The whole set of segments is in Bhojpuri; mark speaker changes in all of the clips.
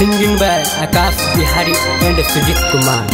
Speaker 1: Singing by Akash Bihari and Sujit Kumar.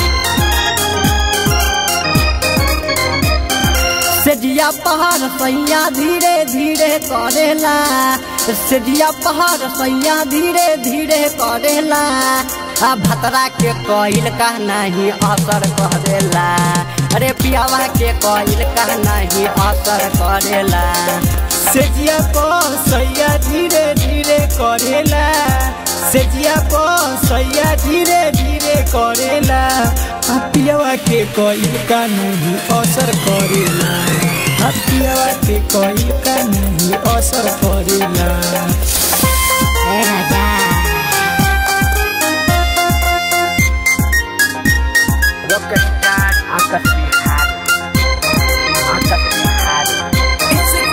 Speaker 1: सजिया पहाड़ सैया धीरे धीरे करेला सजिया पहाड़ सैया धीरे धीरे करेला आ भतरा के कोइल का नहीं असर करेला अरे पियावा के कोइल का नहीं असर करेला
Speaker 2: सेजिया को सैया धीरे धीरे करेला सेजिया को सैया धीरे धीरे करेला आ पियावा के कोई का नहीं असर करेला आ पियावा के कोई का नहीं असर करेला
Speaker 3: ए राजा
Speaker 1: Rockstar Akash Bihari Akash Bihari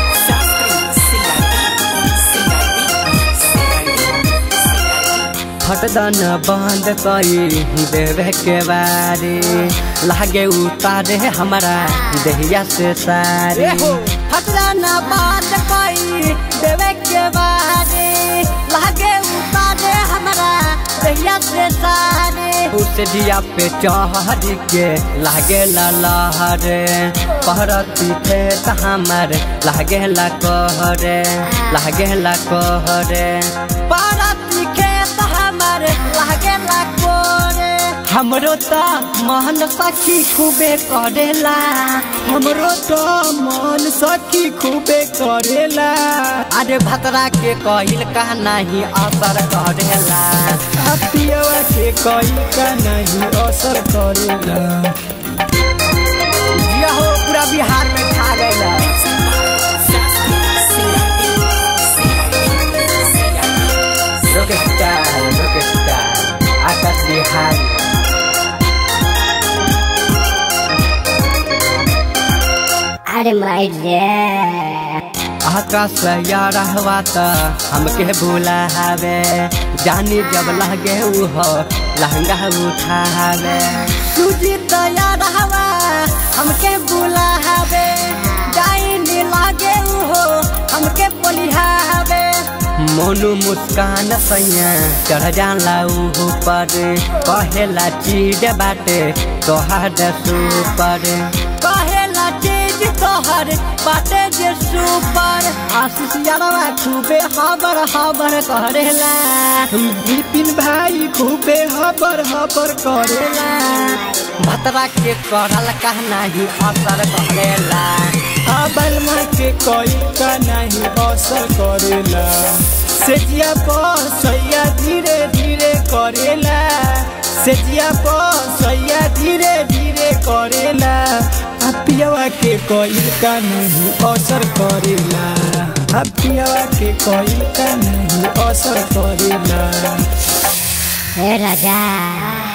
Speaker 1: फटदन बंद कई देवे के बारे लागे उतारे हमारा देहिया से सारे फटदन बंद कई देवे के बारे लागे उतारे हमारा देहिया से सारे उस दिया पे चढ़ के लागे ला लहरे पहरती थे त हमर लागे ला कहरे लागे ला कहरे पहरती खेत हमर लागे ला कोरे हमरो त मन सखी खूबे करेला
Speaker 2: हमरो तो मन सखी खूबे करेला
Speaker 1: अरे भतरा के कहिल का नहीं असर करेला
Speaker 2: आ पियावा के कोई का नहीं असर करेला
Speaker 1: जिया हो पूरा बिहार में खा गया Rockstar, Rockstar, Akash Bihari
Speaker 3: अरे माई रे
Speaker 1: आकाश या रहवा त हमके भूला हवे जानी जब लगे उहो लहंगा उठावे तुझी तो या रहवा हमके भूला हवे जानी लगे उहो हमके बोलिहावे मोनू मुस्कान सैया चढ़ जाला उहु पर कहेला चीज बाटे तोहार सुपर कहेला चीज तोहर बाटे जे सुपर आशीष यारवा खूबे हबर हबर करेला
Speaker 2: विपिन भाई खूबे हबर हबर करेला
Speaker 1: भतरा के करल कहना ही असर करेला
Speaker 2: अबल माँ के कोई का नहीं असर करेला सेजिया पर सैया धीरे धीरे करेला सेजिया पर सैया धीरे धीरे करेला आ पियावा के कोई का नहीं असर करेला आ पियावा के कोई का नहीं असर करेला
Speaker 3: ए राजा